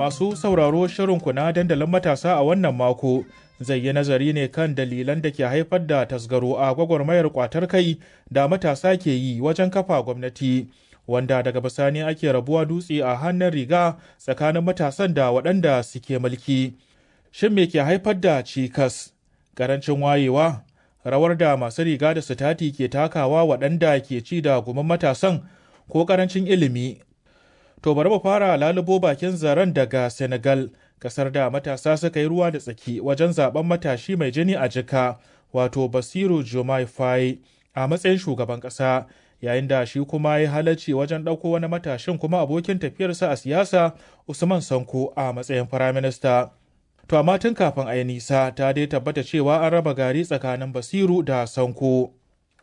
Masu sauraro shirinku na dandalin matasa a wannan mako zai yi nazari ne kan dalilan da ke haifar da tasgaro a gwagwarmayar kwatar kai da matasa ke yi wajen kafa gwamnati. Wanda daga bisani ake rabuwa dutse a hannun riga tsakanin matasan da waɗanda suke mulki. Shin me ke haifar da cikas? Ƙarancin wayewa? Rawar da masu riga da sitati ke takawa waɗanda ke ci da gumin matasan ko ƙarancin ilimi To bari mu fara lalubo bakin zaren daga Senegal, kasar da matasa suka yi ruwa da tsaki wajen zaben matashi mai jini a jika, wato Basiru Jomai Faye a matsayin shugaban ƙasa, yayin da shi kuma ya halarci wajen ɗauko wani matashin kuma abokin tafiyarsa a siyasa Usman Sanko a matsayin firaminista. To amma tun kafin a yi nisa ta dai tabbata cewa an raba gari tsakanin Basiru da Sanko.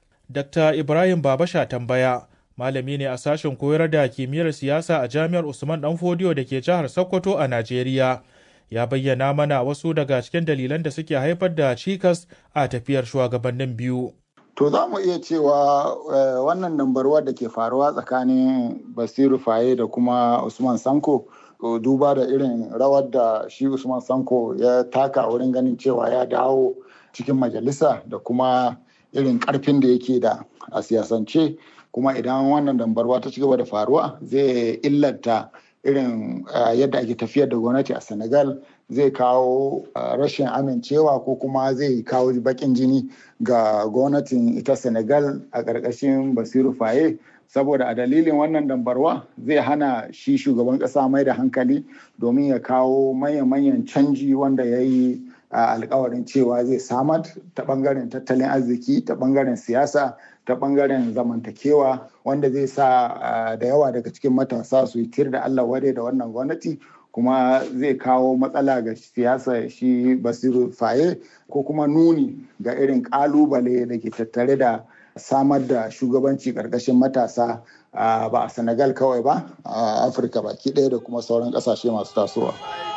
Dr. Ibrahim Babasha tambaya. malami ne a sashen koyar da kimiyyar siyasa a jami'ar usman dan fodiyo da ke jihar sokoto a najeriya ya bayyana mana wasu daga cikin dalilan da suke haifar da cikas a tafiyar shugabannin biyu to za mu iya cewa wannan dambarwa da ke faruwa tsakanin basiru faye da kuma usman sanko duba da irin rawar da shi usman sanko ya taka wurin ganin cewa ya dawo cikin majalisa da kuma irin karfin da yake da a siyasance kuma idan wannan dambarwa ta ci gaba da faruwa zai illanta irin yadda ake tafiyar da gwamnati a senegal zai kawo rashin amincewa ko kuma zai kawo bakin jini ga gwamnatin ita senegal a ƙarƙashin basiru faye saboda a dalilin wannan dambarwa zai hana shi shugaban ƙasa mai da hankali domin ya kawo manya-manyan canji wanda ya yi alkawarin cewa zai samar ta bangaren tattalin arziki ta bangaren siyasa ta bangaren zamantakewa wanda zai sa da yawa daga cikin matasa su yi tir da allah wade da wannan gwamnati kuma zai kawo matsala ga siyasa shi basiru faye ko kuma nuni ga irin kalubale da ke tattare da samar da shugabanci karkashin matasa ba a senegal kawai ba a afirka baki ɗaya da kuma sauran ƙasashe masu tasowa.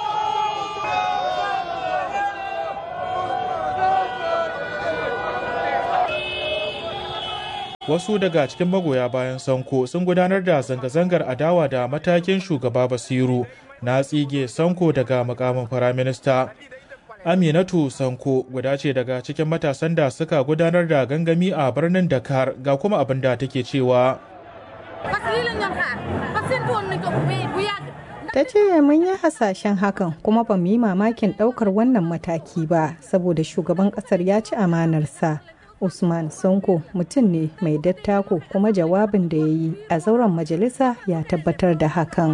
wasu daga cikin magoya bayan sanko sun gudanar da zanga-zangar adawa da matakin shugaba basiru na tsige sanko daga mukamin firaminista aminatu sanko guda ce daga cikin matasan da suka gudanar da gangami a birnin dakar ga kuma abin da take cewa ta ce mun yi hasashen hakan kuma ba mu yi mamakin ɗaukar wannan mataki ba saboda shugaban ƙasar ya ci amanarsa Usman Sonko mutum ne mai dattako kuma jawabin da ya yi a zauren majalisa ya tabbatar da hakan.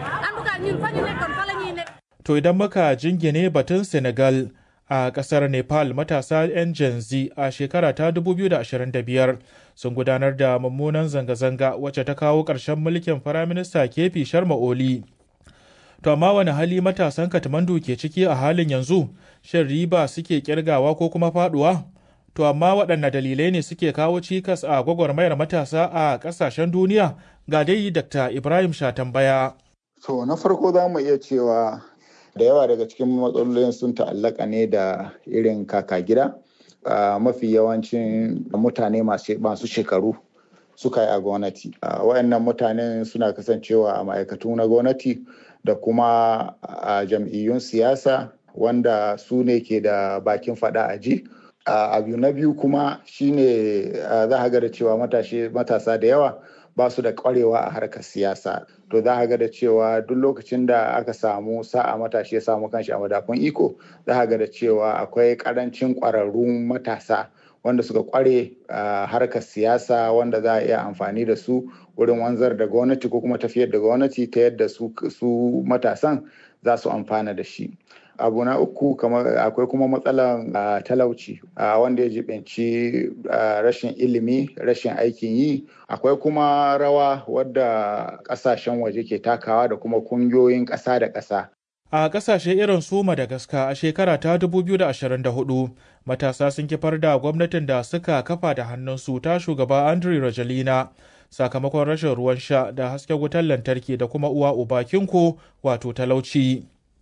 To idan muka jingine batun Senegal a kasar Nepal matasa 'yan Gen Z a shekara ta 2025 sun gudanar da mummunan zanga-zanga wacce ta kawo ƙarshen mulkin Firaminista Kefi Sharma Oli. To amma wani hali matasan Katmandu ke ciki a halin yanzu, shin riba suke kirgawa ko kuma faduwa? To amma waɗanne dalilai ne suke kawo cikas a gwagwarmayar matasa a ƙasashen duniya ga dai Dr. Ibrahim Shatambaya. To na farko za mu iya cewa da yawa daga cikin matsalolin sun ta'allaka ne da irin kaka gida. mafi yawancin mutane masu shekaru suka yi a gwamnati. Wayannan mutanen suna kasancewa a ma'aikatu na gwamnati da kuma a jam'iyyun siyasa wanda su ne ke da bakin faɗa a ji. Uh, abu na biyu kuma shine uh, za ga da cewa matasa da yawa ba su da kwarewa a harkar siyasa to za ga da cewa duk lokacin da aka samu sa'a matashi ya samu kanshi a madafun iko za ga da cewa akwai karancin kwararrun matasa wanda suka kware a uh, harkar siyasa wanda za a iya amfani da su wurin wanzar da gwamnati ko kuma tafiyar da gwamnati ta yadda su, su matasan za su amfana da shi abu na uku kamar akwai kuma matsalan uh, talauci uh, wanda ya jibanci uh, rashin ilimi rashin aikin yi akwai kuma rawa wadda kasashen waje ke takawa da kuma kungiyoyin ƙasa da ƙasa a ƙasashe irin su madagascar a shekara ta 2024 matasa sun kifar da gwamnatin da suka kafa da hannunsu ta shugaba andre rajalina sakamakon rashin ruwan sha da hasken wutar lantarki da kuma uwa uba kinko wato talauci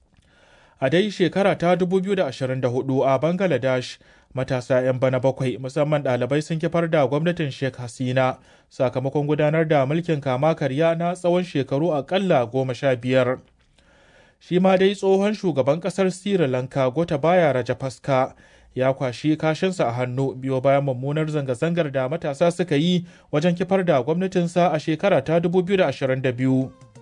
a dai shekara ta 2024 a bangladesh matasa 'yan bana bakwai musamman ɗalibai sun kifar da gwamnatin sheikh hasina sakamakon gudanar da mulkin kama karya na tsawon shekaru akalla goma sha biyar shi ma dai tsohon shugaban ƙasar sri lanka gotabaya rajapaksa ya kwashi kashinsa a hannu biyo bayan mummunar zanga-zangar da matasa suka yi wajen kifar da gwamnatinsa a shekara ta 2022